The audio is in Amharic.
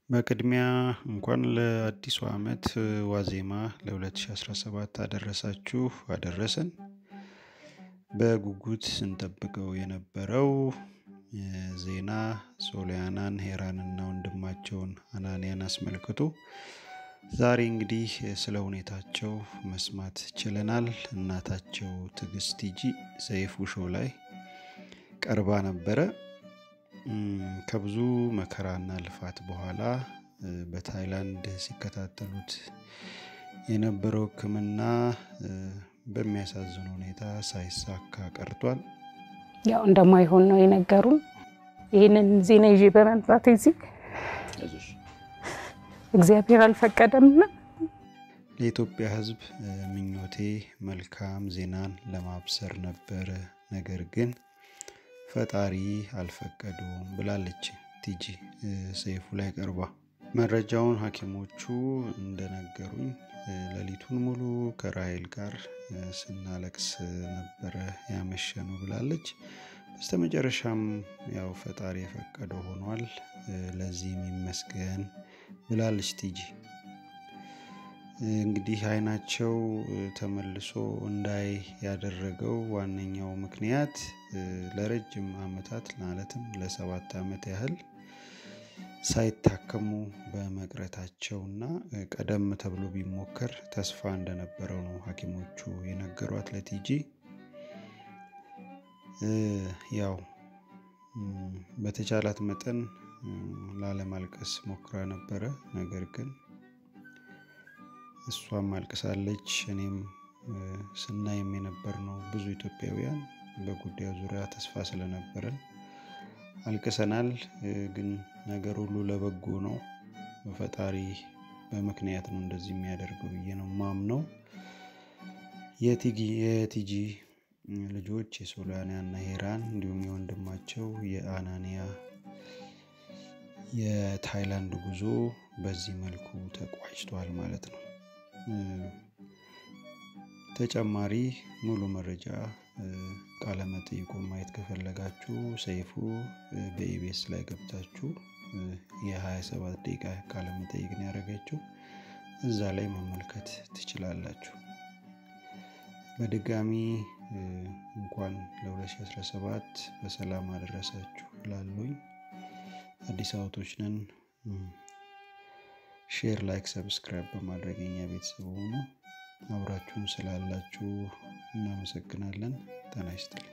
በቅድሚያ እንኳን ለአዲሱ ዓመት ዋዜማ ለ2017 አደረሳችሁ አደረሰን። በጉጉት ስንጠብቀው የነበረው ዜና ሶሊያናን ሄራንና ወንድማቸውን አናንያን አስመልክቶ ዛሬ እንግዲህ ስለ ሁኔታቸው መስማት ችለናል። እናታቸው ትዕግስት ቲጂ ሰይፉ ሾው ላይ ቀርባ ነበረ። ከብዙ መከራና ልፋት በኋላ በታይላንድ ሲከታተሉት የነበረው ሕክምና በሚያሳዝን ሁኔታ ሳይሳካ ቀርቷል። ያው እንደማይሆን ነው የነገሩን። ይህንን ዜና ይዤ በመምጣት እዚህ እግዚአብሔር አልፈቀደምና ለኢትዮጵያ ሕዝብ ምኞቴ መልካም ዜናን ለማብሰር ነበረ። ነገር ግን ፈጣሪ አልፈቀዱም ብላለች ቲጂ ሰይፉ ላይ ቀርባ። መረጃውን ሐኪሞቹ እንደነገሩኝ ሌሊቱን ሙሉ ከራሄል ጋር ስናለቅስ ነበረ ያመሸኑ ብላለች። በስተመጨረሻም ያው ፈጣሪ የፈቀደው ሆኗል፣ ለዚህም ይመስገን ብላለች ቲጂ። እንግዲህ አይናቸው ተመልሶ እንዳይ ያደረገው ዋነኛው ምክንያት ለረጅም ዓመታት ማለትም ለሰባት ዓመት ያህል ሳይታከሙ በመቅረታቸውና ቀደም ተብሎ ቢሞከር ተስፋ እንደነበረው ነው ሐኪሞቹ የነገሯት ለቲጂ። ያው በተቻላት መጠን ላለማልቀስ ሞክራ ነበረ። ነገር ግን እሷም አልቅሳለች። እኔም ስናይም የነበር ነው ብዙ ኢትዮጵያውያን በጉዳዩ ዙሪያ ተስፋ ስለነበረን አልቅሰናል። ግን ነገር ሁሉ ለበጎ ነው። ፈጣሪ በምክንያት ነው እንደዚህ የሚያደርገው ብዬ ነው ማምነው። የቲጂ ልጆች የሶሊያና እና ሄራን እንዲሁም የወንድማቸው የአናንያ የታይላንድ ጉዞ በዚህ መልኩ ተቋጭቷል ማለት ነው። ተጨማሪ ሙሉ መረጃ ቃለመጠይቁን ማየት ከፈለጋችሁ ሰይፉ በኢቢኤስ ላይ ገብታችሁ የ27 ደቂቃ ቃለመጠይቅ ነው ያደረገችው። እዛ ላይ መመልከት ትችላላችሁ። በድጋሚ እንኳን ለ2017 በሰላም አደረሳችሁ ላሉኝ አዲስ አበቦች ነን። ሼር፣ ላይክ፣ ሰብስክራይብ በማድረግ የኛ ቤተሰብ ሆኑ። አብራችሁን ስላላችሁ እናመሰግናለን። ጤና ይስጥልኝ።